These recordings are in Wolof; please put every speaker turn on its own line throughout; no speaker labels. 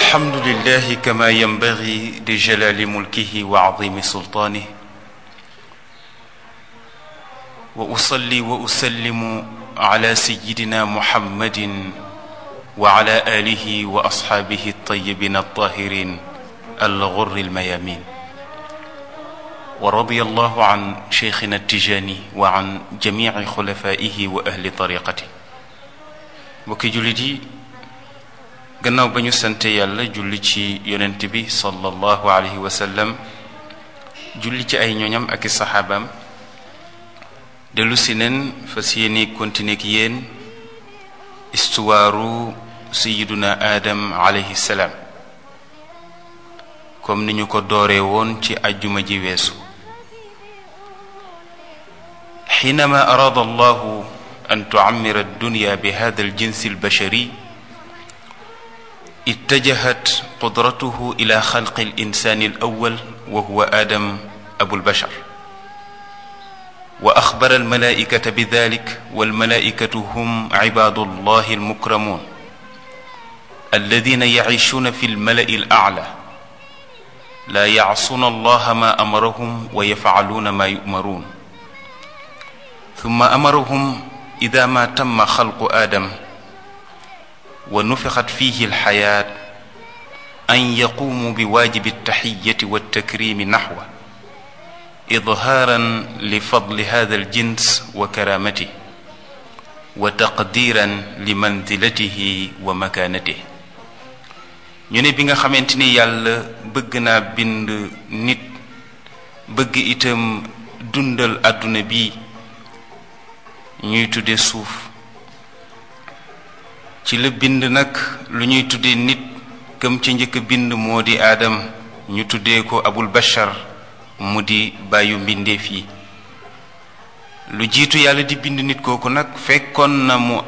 الحمد لله كما ينبغي لجلال ملكه وعظيم سلطانه واصلي واسلم على سيدنا محمد وعلى اله واصحابه الطيبين الطاهرين الغر الميامين ورضي الله عن شيخنا التجاني وعن جميع خلفائه واهل طريقته mbokki jullit yi gannaaw ba ñu sante yàlla julli ci yonent bi sallallahu alayhi wa sallam julli ci ay ñoñam ak i saxaabaam dellu si neen fas yéene continuer ak yéen istuwaaru sayiduna aadam alayhi salaam comme ni ñu ko dooree woon ci ajjuma ji weesu xiinama araada allahu an tucammira addunya bi hada aljinsi albashari اتجهت قدرته الى خلق الانسان الاول وهو ادم ابو البشر واخبر الملائكه بذلك والملائكه هم عباد الله المكرمون الذين يعيشون في الملا الاعلى لا يعصون الله ما امرهم ويفعلون ما يؤمرون ثم امرهم اذا ما تم خلق ادم ونفخت فيه الحياة أن يقوموا بواجب التحية والتكريم نحوه إظهارا لفضل هذا الجنس وكرامته وتقديرا لمنزلته ومكانته ñu ne bi nga xamante ni yàlla bëgg naa bind nit bëgg itam dundal àdduna bi ñuy tudde suuf ci la bind nag lu ñuy tuddee nit këm ci njëkk bind moo di aadam ñu tuddee ko abul bashar mu di bàyyu mbindeef yi lu jiitu yàlla di bind nit kooku nag fekkoon na mu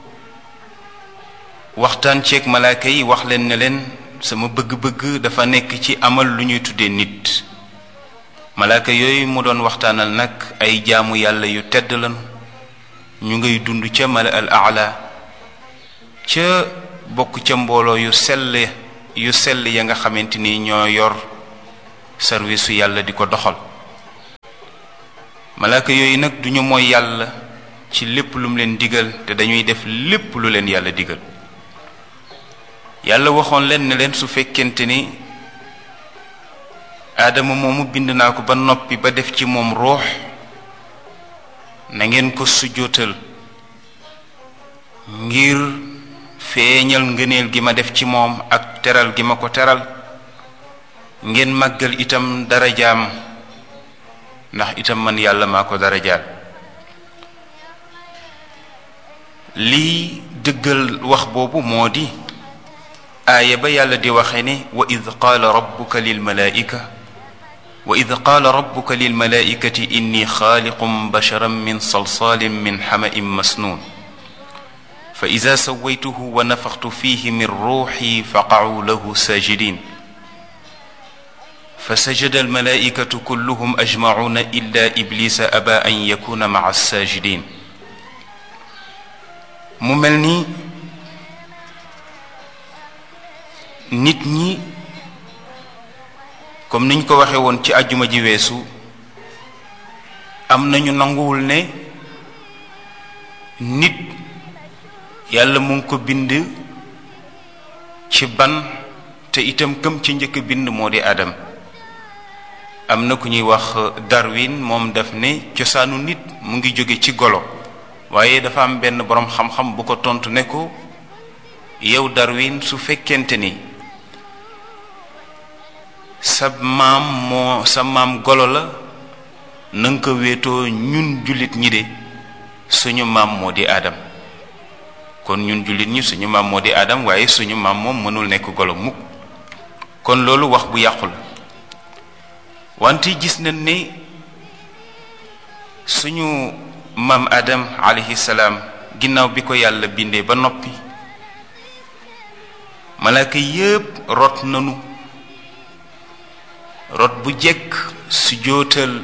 waxtaan ceeg malaaka yi wax leen ne leen sama bëgg-bëgg dafa nekk ci amal lu ñuy tuddee nit malaaka yooyu mu doon waxtaanal nag ay jaamu yàlla yu tedd lan ñu ngay dund ca mala al aala ca bokk ca mbooloo yu sell yu sell ya nga xamante ni ñoo yor service su yàlla di ko doxal malaaka yooyu nag duñu mooy yàlla ci lépp lu mu leen digal te dañuy def lépp lu leen yàlla digal yàlla waxoon leen ne leen su fekkente ni aadama moomu bind naa ko ba noppi ba def ci moom ruux na ngeen ko sujjóotal ngir feeñal ngëneel gi ma def ci moom ak teral gi ma ko teral ngeen màggal itam darajaam ndax itam man yàlla maa ko darajaal lii dëggal wax boobu moo di aaya ba yàlla di waxe ne wa id qaala rabbuka lilmalaika wa id qaala rabbuka lilmalaikati inni xaaliqum basharan min salsalin min xama'in masnuun فإذا سويته ونفخت فيه من روحي فقعوا له ساجدين فسجد الملائكة كلهم أجمعون إلا إبليس أبى أن يكون مع الساجدين مملني nit ñi comme niñ ko waxe woon ci àjjuma ji weesu am nañu nanguwul ne nit yàlla mu ngi ko bind ci ban te itam këm ci njëkk bind moo di adam am na ku ñuy wax Darwin moom daf ne cosaanu nit mu ngi jóge ci golo waaye dafa am benn boroom xam-xam bu ko tontu ne ko yow Darwin su fekkente ni sa maam moo sa maam golo la na nga ko wéetoo ñun jullit ñi de suñu maam moo di adam kon ñun jullit ñi suñu maam moo di aadam waaye suñu maam moom mënul nekk golo mukk kon loolu wax bu yàqu la wante gis nañ ne suñu maam aadam alayhi salaam ginnaaw bi ko yàlla bindee ba noppi malaaka yépp rot nanu rot bu jekk su jootal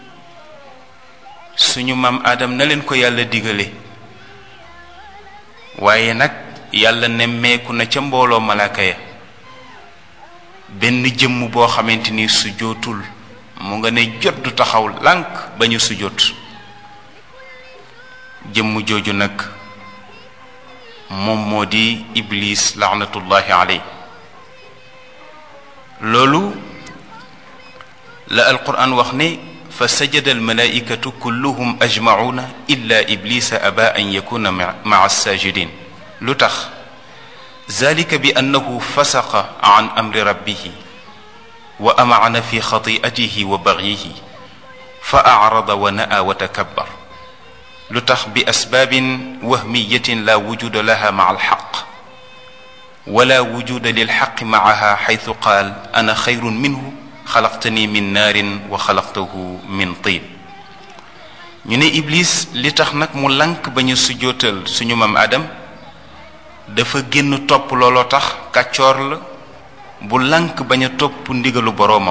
suñu maam aadam na leen ko yàlla digale waaye nag yàlla nemmeeku na ca mbooloo malaaka ya benn jëmm boo xamante ni sujootul mu nga ne jot du taxaw lànk ba ñu sujoot jëmm jooju nag moom moo di iblis laanatullahi aley loolu la alquran wax ne fa sajada almalaikatu kulluhum ajmacuuna illa iblisa aba an yakuna maa alsajidin lu tax zalika bi annahu fasaqa an amri rabbihi wa amacana fi xatiatihi wa bagyihi fa acrada wa na'a wa takabbar lu tax bi asbaabin wahmiyatin la wujuda laha maca alxaq wala wujuda lilxaqi macaha xaytu qaal ana xayrun minhu xalaqtani min naarin wa xalaqtahu min tiin ñu ne iblis li tax nag mu lank ba ñu sujjootal suñu mam adam dafa génn topp looloo tax kàccoor la bu lank bañ a topp ndigalu boroomam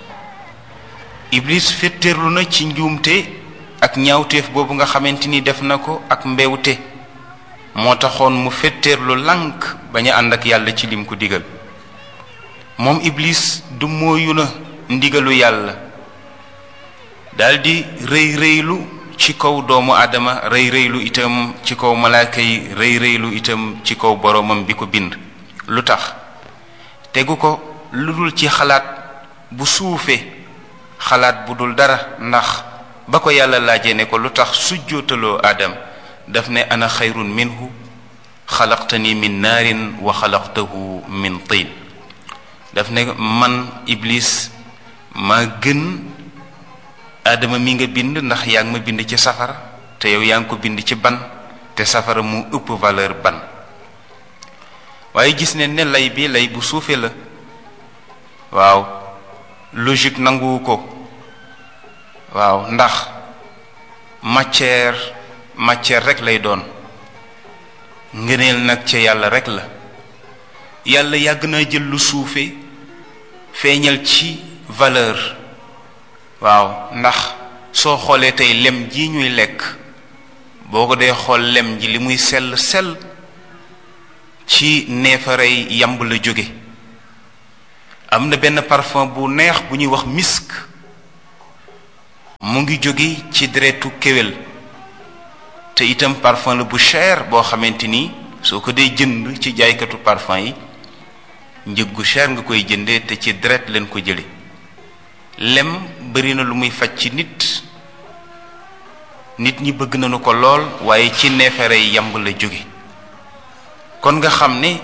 iblis féttéerlu na ci njuumte ak ñaawteef boobu nga xamante ni def na ko ak mbewte moo taxoon mu féttéerlu lank bañ a ànd ak yàlla ci lim ko digal moom iblis du mooyu na ndigalu yàlla daldi rëy rëylu ci kaw doomu aadama rëy rëylu itam ci kaw malaaka yi rëy rëylu itam ci kaw boroomam bi ko bind lu tax tegu ko lu dul ci xalaat bu suufe xalaat bu dul dara ndax ba ko yàlla laajee ne ko lu tax sujjootaloo aadam daf ne ana xayrun minhu xalaqtani min naarin wa xalaqtahu min tiin daf ne man iblis maa gën aadama mi nga bind ndax yaa ngi ma bind ci safara te yow yaa ngi ko bind ci ban te safara mu ëpp valeur ban waaye gis ne ne lay bi lay bu suufee la waaw logique nanguwu ko waaw ndax matière matière rek lay doon ngëneel nag ca yàlla rek la yàlla yàgg naa jël lu suufe feeñal ci valeur waaw ndax soo xoolee tey lem ji ñuy lekk boo ko dee xool lem ji li muy sell sell ci neefarey yamb la jóge am na benn parfum bu neex bu ñuy wax misk mu ngi jóge ci deretu kéwél te itam parfum la bu cher boo xamante ni soo ko dee jënd ci jaaykatu parfum yi njëg gu cher nga koy jëndee te ci deret leen ko jële lem bari na lu muy faj ci nit nit ñi bëgg nañu ko lool waaye ci neefere yamb la jóge kon nga xam ne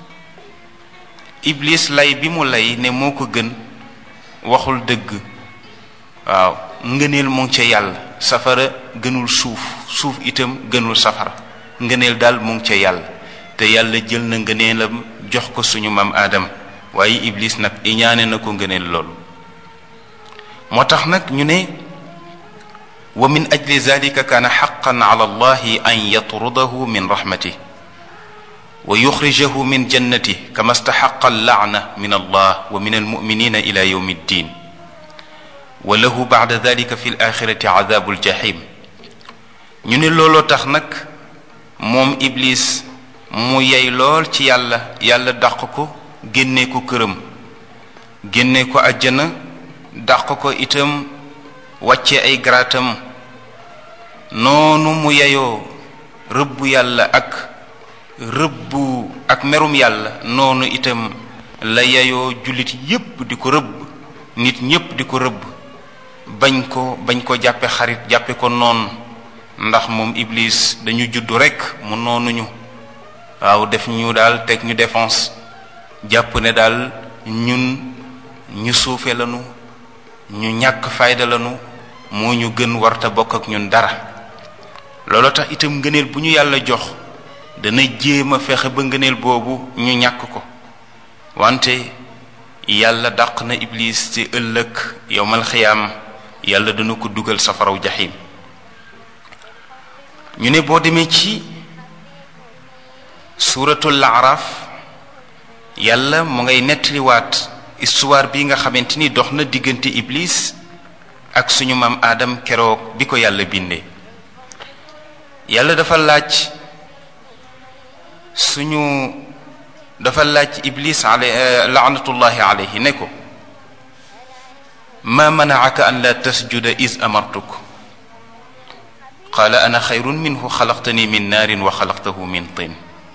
iblis lay bi mu lay ne moo ko gën waxul dëgg waaw ngëneel mu ngi ca yàlla safara gënul suuf suuf itam gënul safara ngëneel daal mu ngi ca yàlla te yàlla jël na ngëneelam jox ko suñu maam aadama waaye iblis nag iñaane na ko ngëneel loolu moo tax nag ñu ne wa min ajli zalika kaana xaqan ala allahi an yatrudahu min rahmatih wa yuxrijahu min jannati kama staxaqa allaana min allah wa min almuminina ila yawmi ddin wa lahu bacda dalika fi alaxirati cadabu aljahim ñu ne looloo tax nag moom iblis mu yey lool ci yàlla yàlla dàq ko génne ko këram génne ko àjjana dàq ko itam wàcce ay garaatam noonu mu yeyoo rëbbu yàlla ak rëbbu ak merum yàlla noonu itam la yeyoo jullit yépp di ko rëbb nit ñépp di ko rëbb bañ ko bañ ko jàppe xarit jàppe ko noonu ndax moom iblis dañu juddu rekk mu noonuñu waaw def ñu daal teg ñu défense jàpp ne daal ñun ñu suufe lanu ñu ñàkk fayda lanu moo ñu gën warta bokk ak ñun dara loolu tax itam ngëneel bu ñu yàlla jox dana jéem a fexe ba ngëneel boobu ñu ñàkk ko wante yàlla dàq na iblis ci ëllëg yowmal xiyaam yàlla dana ko dugal safaraw jaxim ñu ne boo demee ci suuratul araf yàlla mu ngay nettaliwaat histoire bi nga xamante ni dox na diggante iblis ak suñu maam aadam keroog bi ko yàlla bindee yàlla dafa laaj suñu dafa laaj iblis ale laanatullahi alayhi ne ko ma manaaka an la tasjuda is amartuk qaala ana xayrun minhu xalaqtani min naarin wa xalaqtahu min tin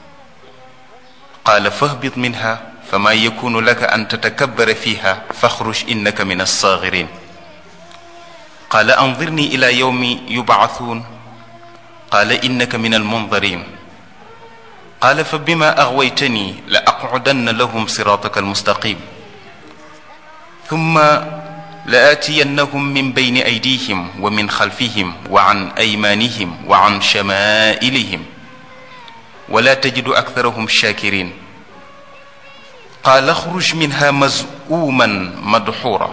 qaala fahbit minha fama yakunu laka an tatakabbara fiha faxruj innaka min alsaagirin qaala andirni ila yawmi yubcathuun qaala innaka min almundarin qaala fa bima aghwaytani la aqcudanna lahum siraataka almustaqim thumma la aatiyannahum min bayni aydihim wa min xalfihim wa an aymaanihim wa an shamaa'ilihim wala tajidu aktharahum shakirin qaala axruj minha mazuuman madxuura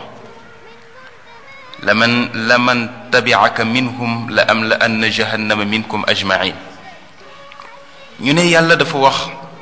laman laman tabicaka minhum la am la anna jahannama minkum ajmain ñu ne yàlla dafa wax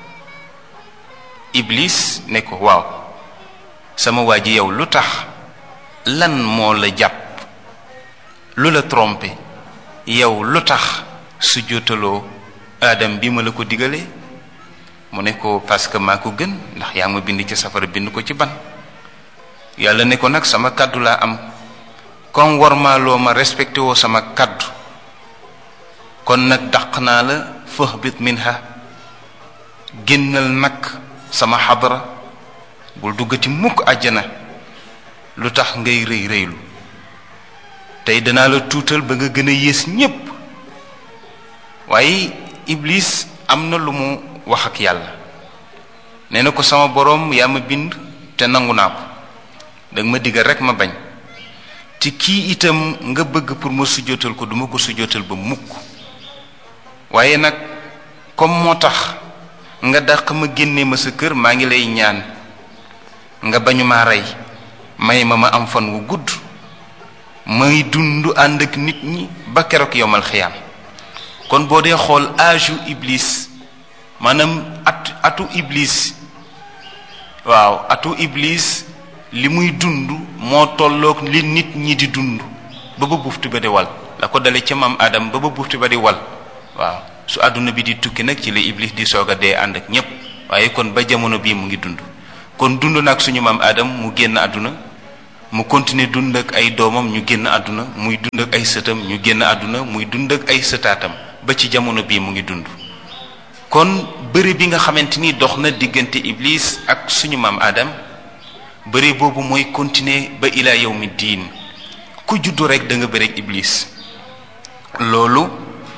iblis ne ko waaw sama waa ji yow lu tax lan moo la jàpp lu la trompé yow lu tax su jotaloo aadam bi ma la ko digalee mu ne ko parce que maa ko gën ndax yaa ma bind ci safara bind ko ci ban yàlla ne ko nag sama kàddu laa am comme warmaaloo ma respecté woo sama kàddu kon nag dàq naa la fahbit minha génnal nag sama xadara bul duggati mukk àjjana lu tax ngay rëy rëylu tey danaa la tuutal ba nga gën a yées ñépp waaye iblis am na lu mu wax ak yàlla nee na ko sama boroom yaa ma bind te nangu naa ko danga ma digal rekk ma bañ te kii itam nga bëgg pour ma sujjóotal ko duma ko sujjóotal ba mukk waaye nag comme moo tax nga dàq ma génne ma sa kër maa ngi lay ñaan nga bañu maa rey may ma ma am fan wu gudd may dund ànd ak nit ñi ba keroog yomal xiyaam kon boo dee xool âge u iblis maanaam at atu iblis waaw atu iblis li muy dund moo tolloog li nit ñi di dund ba ba buftu ba di wal la ko dale ca maam Adam ba ba buftu ba di wal waaw su àdduna bi di tukki nag ci la iblis di soog a dee ànd ak ñépp waaye kon ba jamono bii mu ngi dund kon dund nag suñu maam Adam mu génn àdduna mu continuer dund ak ay doomam ñu génn àdduna muy dund ak ay sëtam ñu génn àdduna muy dund ak ay sëtaatam ba ci jamono bii mu ngi dund kon bëri bi nga xamante ni dox na diggante iblis ak suñu maam Adam bëri boobu mooy continuer ba ila yawmi diin ku juddu rek da nga bëri ak iblis loolu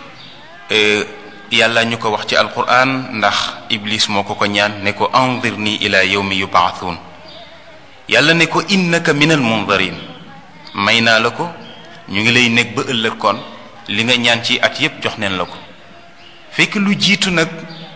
yàlla ñu ko wax ci alquran ndax iblis moo ko ko ñaan ne ko anzirni ila yawmi yubaathuun yàlla ne ko innaka minal mundarin may naa la ko ñu ngi lay nekk ba ëllëg kon li nga ñaan ci at yépp jox neen la ko fekk lu jiitu nag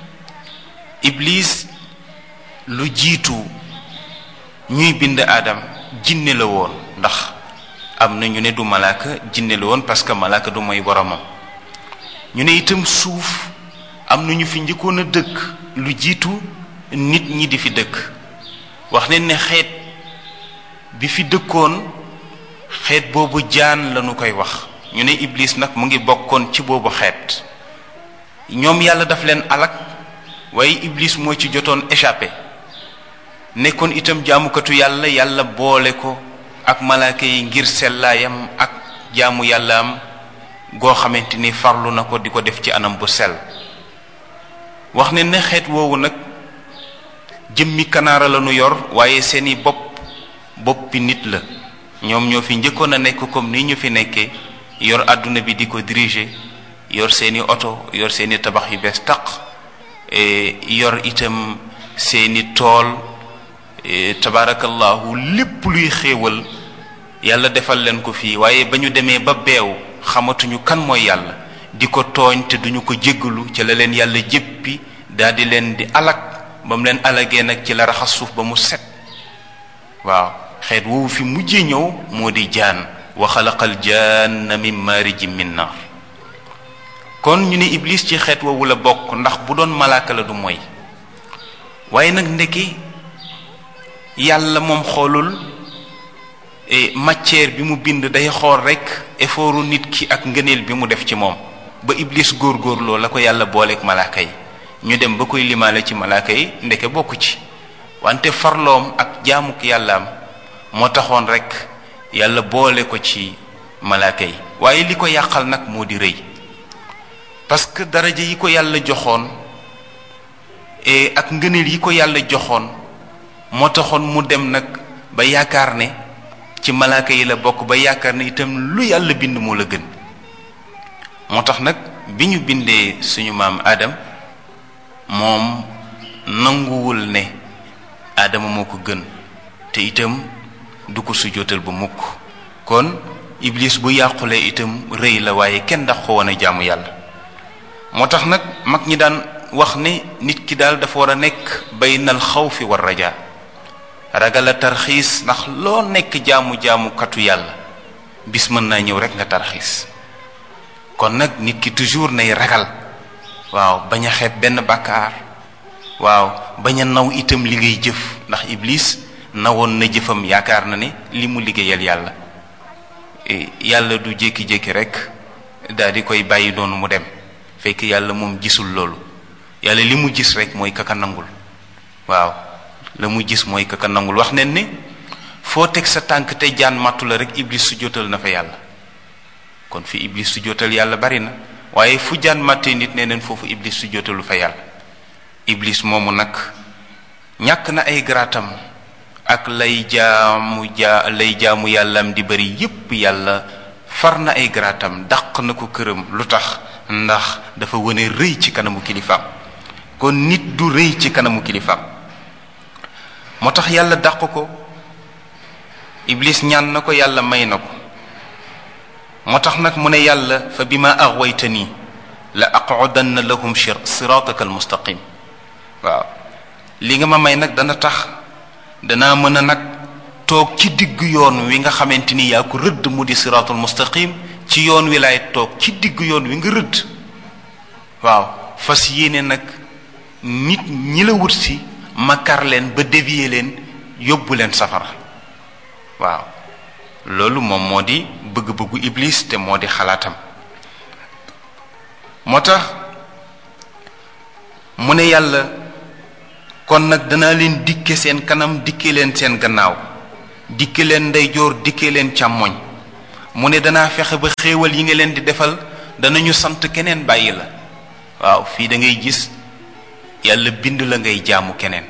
iblis lu jiitu ñuy bind aadam jinne la woon ndax am na ñu ne du malaaka jinne la woon parce que malaaka du mooy boromam ñu ne itam suuf am na ñu fi njëkkoon a dëkk lu jiitu nit ñi di fi dëkk wax ne ne xeet bi fi dëkkoon xeet boobu jaan lañu koy wax ñu ne iblis nag mu ngi bokkoon ci boobu xeet ñoom yàlla daf leen alak waaye iblis moo ci jotoon échappé nekkoon itam jaamukatu yàlla yàlla boole ko ak malaaka yi ngir sellaayam ak jaamu yàllaam goo xamante ni farlu na ko di ko def ci anam bu sell wax ne ne xeet woowu nag jëmmi kanaara la nu yor waaye seeni bopp boppi nit la ñoom ñoo fi njëkkoon a nekk comme ni ñu fi nekkee yor àdduna bi di ko diriger yor seeni oto yor seeni tabax yu bees taq yor itam seeni tool tabaarakallahu lépp luy xéewal yàlla defal leen ko fii waaye ba ñu demee ba beew xamatuñu kan mooy yàlla di ko tooñ te duñu ko jéggalu ci la leen yàlla jéppi daal di leen di alak ba mu leen alagee nag ci la raxas suuf ba mu set waaw xeet woowu fi mujjee ñëw moo di jaan wa xalaqal jaanna min maarijin min naar kon ñu ne iblis ci xeet woowu la bokk ndax bu doon malaaka la du mooy waaye nag ndekki yàlla moom xoolul matière bi mu bind day xool rekk effortu nit ki ak ngëneel bi mu def ci moom ba iblis góorgóorloo la ko yàlla booleeg malaaka yi ñu dem ba koy limaale ci malaaka yi ndeke bokku ci wante farloom ak jaamuk yàllaam moo taxoon rekk yàlla boole ko ci malaaka yi waaye li ko yàqal nag moo di rëy parce que daraja yi ko yàlla joxoon et ak ngëneel yi ko yàlla joxoon moo taxoon mu dem nag ba yaakaar ne ci malaaka yi la bokk ba yaakaar ne itam lu yàlla bind moo la gën moo tax nag bi ñu bindee suñu maam Adam moom nanguwul ne Adama moo ko gën te itam du ko sujjóotal ba mukk kon iblis bu yàqulee itam rëy la waaye kenn ndax ko woon a jaamu yàlla moo tax nag mag ñi daan wax ne nit ki daal dafa war a nekk baynal xawfi war rajaa ragal a tarxiis ndax loo nekk jaamu jaamukatu yàlla bis mën naa ñëw rek nga tarxiis kon nag nit ki toujours nay ragal waaw bañ a xeeb benn bàkkaar waaw bañ a naw itam li ngay jëf ndax iblis nawoon na jëfam yaakaar na ne li mu liggéeyal yàlla yàlla du jékki-jékki rek daal di koy bàyyi noonu mu dem fekk yàlla moom gisul loolu yàlla li mu gis rek mooy kaka nangul waaw la mu gis mooy kaka nangul wax nen ne foo teg sa tànk te jaan màttu la rek iblis su jotal na fa yàlla kon fi iblis su jotal yàlla bari na waaye fu jaan màttee nit ne neen foofu iblis su jotalu fa yàlla iblis moomu nag ñàkk na ay garaatam ak lay jaamu jaa lay jaamu yàllam di bari yépp yàlla far na ay garaatam dàq na ko këram lu tax ndax dafa wane rëy ci kanamu kilifaam kon nit du rëy ci kanamu kilifaam moo tax yàlla dàq ko iblis ñaan na ko yàlla may na ko moo tax nag mu ne yàlla fa bi ma axwaytani la aqudanna lahum sirataka almustaqim waaw li nga ma may nag dana tax danaa mën a nag toog ci diggu yoon wi nga xamante ni yaa ko rëdd mu di siratul mustaqim ci yoon wi laay toog ci diggu yoon wi nga rëdd waaw fas yéene nag nit ñi la wut si ma kar leen ba dévier leen yóbbu leen safara waaw loolu moom moo di bëgg-bëggu iblis te moo di xalaatam moo tax mu ne yàlla kon nag danaa leen dikke seen kanam dikke leen seen gannaaw dikke leen ndeyjoor dikke leen càmmoñ mu ne danaa fexe ba xéewal yi nga leen di defal danañu sant keneen bàyyi la waaw fii da ngay gis yàlla bind la ngay jaamu keneen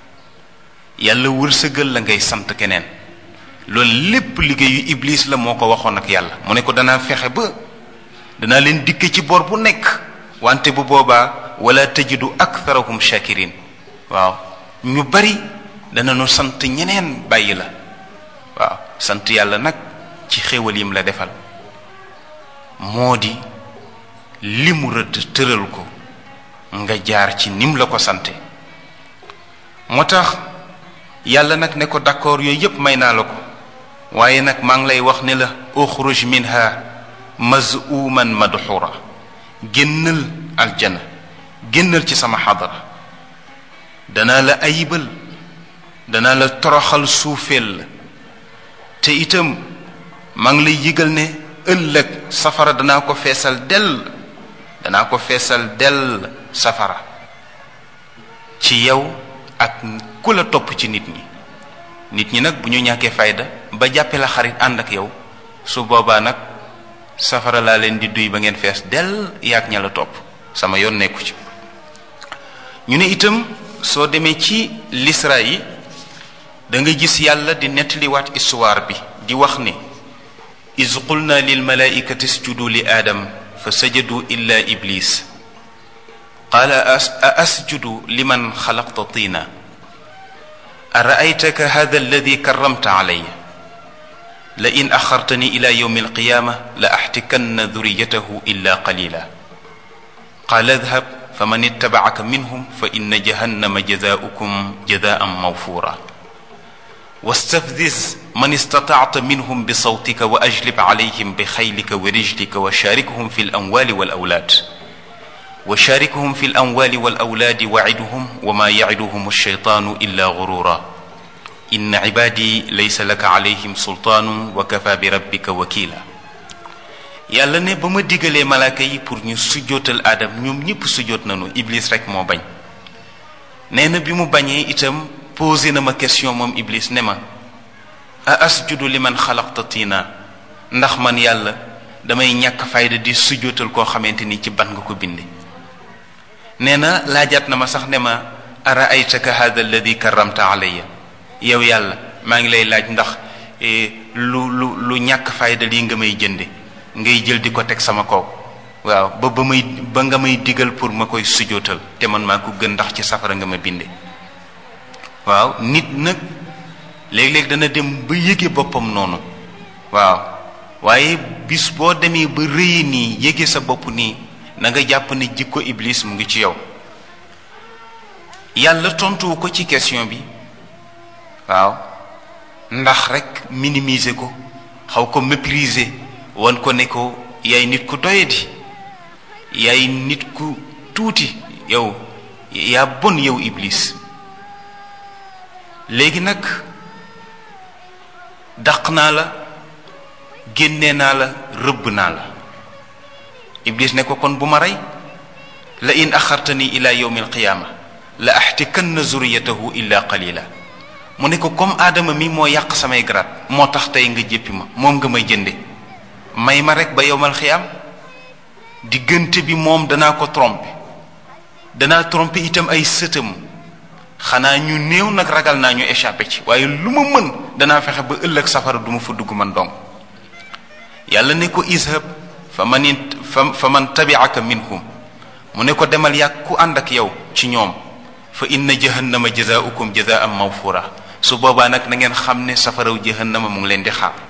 yàlla wërsëgal la ngay sant keneen loolu lépp liggéeyu iblis la moo ko waxoon ak yàlla mu ne ko danaa fexe ba danaa leen dikke ci bor bu nekk wante bu boobaa wala tajidu aktharahum shakirin waaw ñu bari danañu sant ñeneen bàyyi la waaw sant yàlla nag ci xéewal yim la defal moo di li mu rëdd tëral ko nga jaar ci nim la ko sante moo tax yàlla nag ne ko d'accord yooyu yépp may naa la ko waaye nag maa ngi lay wax ne la uxruj minha mazuman madxura génnal aljana génnal ci sama xadara danaa la ayibal danaa la toroxal suufeel la te itam maa ngi lay yëgal ne ëllëg safara danaa ko feesal dell danaa ko feesal dell safara ci yow ak ku la topp ci nit ñi nit ñi nag bu ñu ñàkkee fayda ba jàppe la xarit ànd ak yow su boobaa nag safara laa leen di duy ba ngeen fees dell yaag ña la topp sama yoon nekku ci ñu ne itam soo demee ci lisra yi da nga gis yàlla di nettaliwaat histoire bi di wax ni iz qulna lil malaikati isjudu li aadam fa sajadu illa iblis qaala a asjudu liman xalaqta tina araaytaka hada alladi karamta alaya la in axartani ila yowmi alqiyama la axtikanna duriyatahu illa qalila qaala adhab faman ittabacaka minhum fa inna jahannama jazaaukum jazaan mawfura واستفزز من استطعت منهم بصوتك واجلب عليهم بخيلك ورجلك وشاركهم في الاموال والاولاد وشاركهم في الاموال والاولاد وعدهم وما يعدهم الشيطان الا غرورا ان عبادي ليس لك عليهم سلطان وكفى بربك وكيلا yàlla ne ba ma digalee malaaka yi pour ñu sujjootal aadam ñoom ñëpp sujjoot nañu iblis rek moo bañ nee na bi mu bañee itam posé na ma question moom iblis ne ma a asjudu li man xalaqta tiina ndax man yàlla damay ñàkk fayda di sujjootal koo xamante ni ci ban nga ko binde nee na laajaat na ma sax ne ma ara aytaka hada alladi karamta alayya yow yàlla maa ngi lay laaj ndax lu lu lu ñàkk fayda lii nga may jënde ngay jël di ko teg sama kaw waaw ba ba may ba nga may digal pour ma koy sujootal te man maa ko gën ndax ci safara nga ma binde waaw nit nag léeg-léeg dana dem ba yëge boppam noonu waaw waaye bis boo demee ba rëyi nii yëge sa bopp nii na nga jàpp ne jikko iblis mu ngi ci yow yàlla tontuwu ko ci question bi waaw ndax rek minimiser ko xaw ko mépriser wan ko ne ko yaay nit ku doyadi yaay nit ku tuuti yow yaa bon yow iblis léegi nag dàq naa la génne naa la rëbb naa la iblis ne ko kon bu ma rey la in axartani ila yawmi alqiyaama la axtikanna zuriyatahu illa qalila mu ne ko comme aadama mi moo yàq samay garaat moo tax tey nga jéppi ma moom nga may jënde may ma rek ba yowmal xiyaam diggante bi moom danaa ko tromper danaa tromper itam ay sëtam xanaa ñu néew nag ragal naa ñu échappé ci waaye lu ma mën danaa fexe ba ëllëg safara du ma fa dugg man dong yàlla ne ko ishab fa man fa fa man tabiaka minhum mu ne ko demal yàgg ku ànd ak yow ci ñoom fa inna jahannama jazaaukum jazaan mawfura su boobaa nag na ngeen xam ne safaraw jahannama mu ngi leen di xaar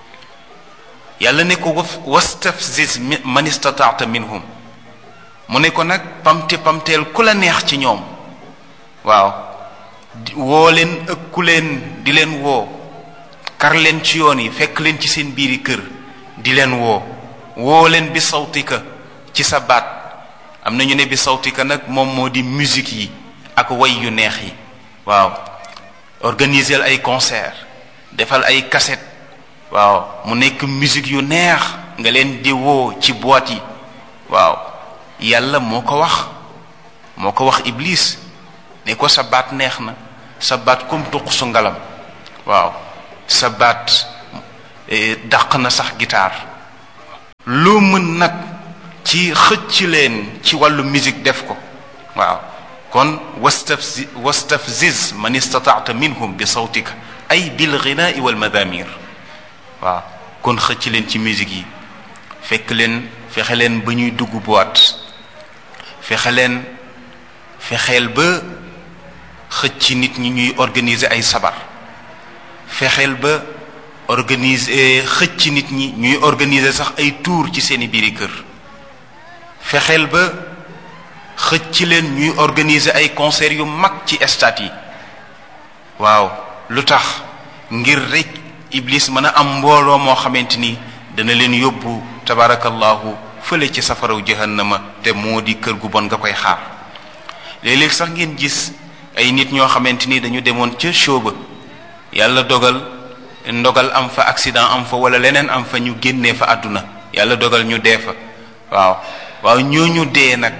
yàlla ne ko wastafziz man istataata minhum mu ne ko nag pamte pamteel ku la neex ci ñoom waaw woo leen ëkku leen di leen woo kar leen ci yoon yi fekk leen ci seen biiri kër di leen woo woo leen bi sawtika ci sa baat am na ñu ne bi sawtika nag moom moo di musique yi ak way yu neex yi waaw organiser ay concert defal ay cassette waaw mu nekk musique yu neex nga leen di woo ci boîte yi waaw yàlla moo ko wax moo ko wax iblis ne ko sa baat neex na sa baat comme tuq su ngalam waaw sa baat dàq na sax guitare loo mën nag ci xëcc leen ci wàllu musique def ko waaw kon wastafzi wastafziz man istataata minhum bi sawtika ay bil ghinaai wal madamir waaw kon xëcc leen ci musique yi fekk leen fexe leen ba ñuy dugg boîte fexe leen fexeel ba xëcc nit ñi ñuy organiser ay sabar fexeel ba organiser xëcc nit ñi ñuy organiser sax ay tour ci seeni biiri kër fexeel ba xëcc leen ñuy organiser ay concert yu mag ci stade yi waaw lu tax ngir rek iblis mën a am mbooloo moo xamante ni dana leen yóbbu tabarakallahu fële ci safaraw jahannama te moo di kër gu bon nga koy xaar léeg-léeg sax ngeen gis ay nit ñoo xamante ni dañu demoon ca show ba yàlla dogal ndogal am fa accident am fa wala leneen am fa ñu génnee fa àdduna yàlla dogal ñu dee fa waaw waaw ñooñu dee nag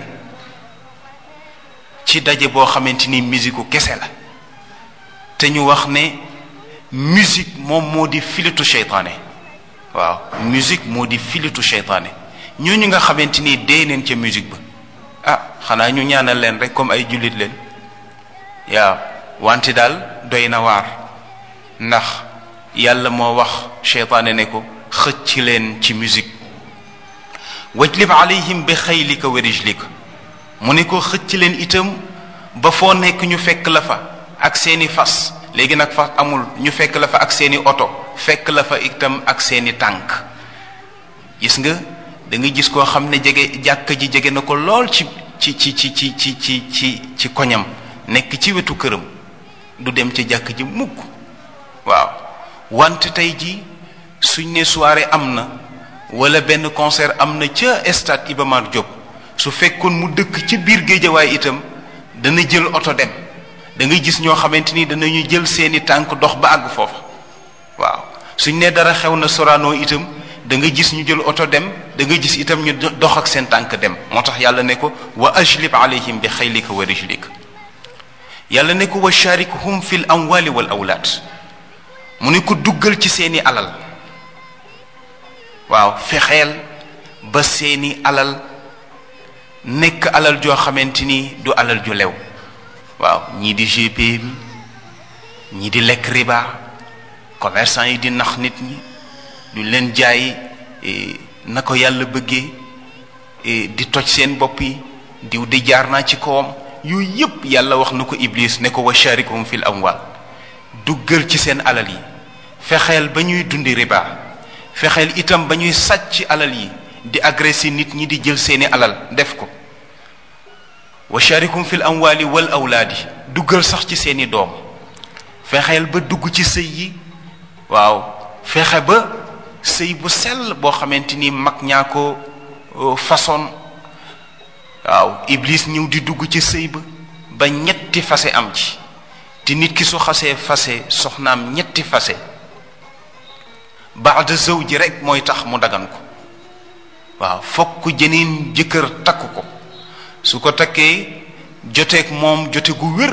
ci daje boo xamante ni musique kese la te ñu wax ne musique moom moo di filitu seytaane waaw musique moo di filitu seytaane ñooñu nga xamante ni dee neen ca musique ba ah xanaa ñu ñaanal leen rek comme ay jullit leen waaw wante daal doy na waar ndax yàlla moo wax seytaane ne ko xëcc leen ci musique wajlib alayhim bi xaylika wa rijlika mu ne ko xëcc leen itam ba foo nekk ñu fekk la fa ak seeni fas léegi nag fas amul ñu fekk la fa ak seeni oto fekk la fa itam ak seeni tànk gis nga da nga gis koo xam ne jege jàkka ji jege na ko lool ci ci ci ci ci ci ci ci ci koñam nekk ci wetu këram du dem ca jàkk ji mukk waaw wante tey ji suñ ne soirée am na wala benn concert am na ca stade Iba Mar Diop su fekkoon mu dëkk ci biir géejawaay itam dana jël oto dem da ngay gis ñoo xamante ni danañu jël seeni tànk dox ba àgg foofa waaw suñ ne dara xew na Sorano itam da nga gis ñu jël oto dem da nga gis itam ñu dox ak seen tànk dem moo tax yàlla ne ko wa ajlib alayhim bi xaylika wa rijlika yàlla ne ko wa sharikhum fi l amwali wal awlaad mu ne ko duggal ci seeni alal waaw fexeel ba seeni alal nekk alal joo xamante ni du alal ju lew waaw ñii di GP bi ñii di lekk riba commerçant yi di nax nit ñi duñ leen jaay na ko yàlla bëggee di toj seen bopp yi diw di jaar naa ci kawam yooyu yépp yàlla wax na ko iblis ne ko wa sharikhum fil amwal duggal ci seen alal yi fexeel ba ñuy dundi riba fexeel itam ba ñuy sàcc alal yi di agressé nit ñi di jël seeni alal def ko wa sharikhum fil amwali wal awlaadi duggal sax ci seeni doom fexeel ba dugg ci sëy yi waaw fexe ba sëy bu sell boo xamante ni mag ñaa ko façon waaw iblis ñëw di dugg ci sëy ba ba ñetti fase am ci te nit ki su xasee fase soxnaam ñetti fase baada zawji rek mooy tax mu dagan ko waaw fokk jeneen jëkkër takk ko su ko takkee joteeg moom jote gu wér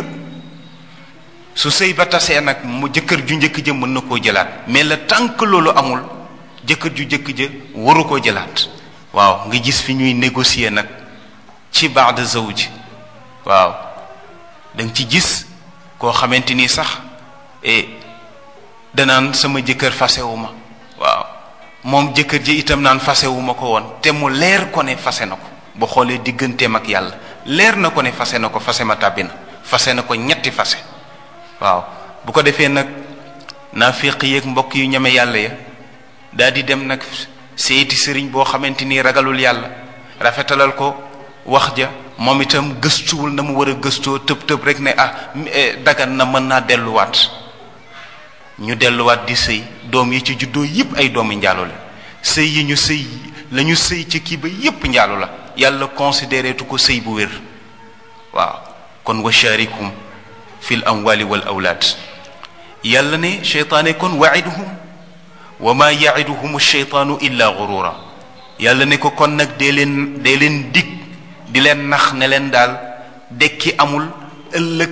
su sëy ba tasee nag mu jëkkër ju njëkk ja mën na koo jëlaat mais le tant que loolu amul jëkkër ju njëkk ja waru koo jëlaat waaw nga gis fi ñuy négocier nag ci baada zawj waaw da nga ci gis koo xamante ni sax e danaan sama jëkkër fasewu ma waaw moom jëkkër ji itam naan fasewu ma ko woon te mu leer ko ne fase na ko bu xoolee digganteem ak yàlla leer na ko ne fase na ko fase ma tàbbi na fase na ko ñetti fase waaw bu ko defee nag naafiq yeeg mbokk yu ñeme yàlla ya daal di dem nag seeti sëriñ boo xamante ni ragalul yàlla rafetalal ko wax ja moom itam gëstuwul na mu war a gëstoo tëb tëb rek ne ah dagan na mën naa delluwaat ñu delluwaat di sëy doom yi ci juddoo yépp ay doomi njaalo la sëy yi ñu sëy la ñu sëy ci kii ba yépp njaalo la yàlla considéré tu ko sëy bu wér waaw kon wa sharikum fi l amwali wal awlaad yàlla ne cheytaane kon waiduhum wa ma yaiduhum cheytaanu illa gurura yàlla ne ko kon nag dee leen dee leen dig di leen nax ne leen daal dekki amul ëllëg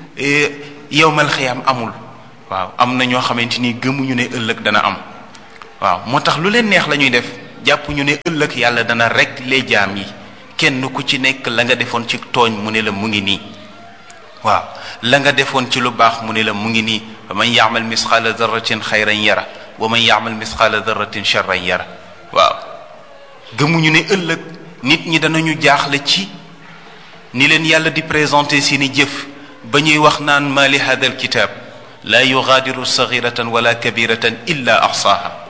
yowmal xiyaam amul waaw am na ñoo xamante ni gëmuñu ne ëllëg dana am waaw moo tax lu leen neex la ñuy def jàpp ñu ne ëllëg yàlla dana rek les jaam yi kenn ku ci nekk la nga defoon ci tooñ mu ne la mu ngi nii waaw la nga defoon ci lu baax mu ne la mu ngi nii wa man yaamal misqaala darratin xayran yara wa man yaamal misqaala darratin charran yara waaw gëmuñu ne ëllëg nit ñi danañu jaaxle ci ni leen yàlla di présenté seeni jëf ba ñuy wax naan ma li hada alkitab laa yugaadiru saxiratan wala kabiratan illa axsaaha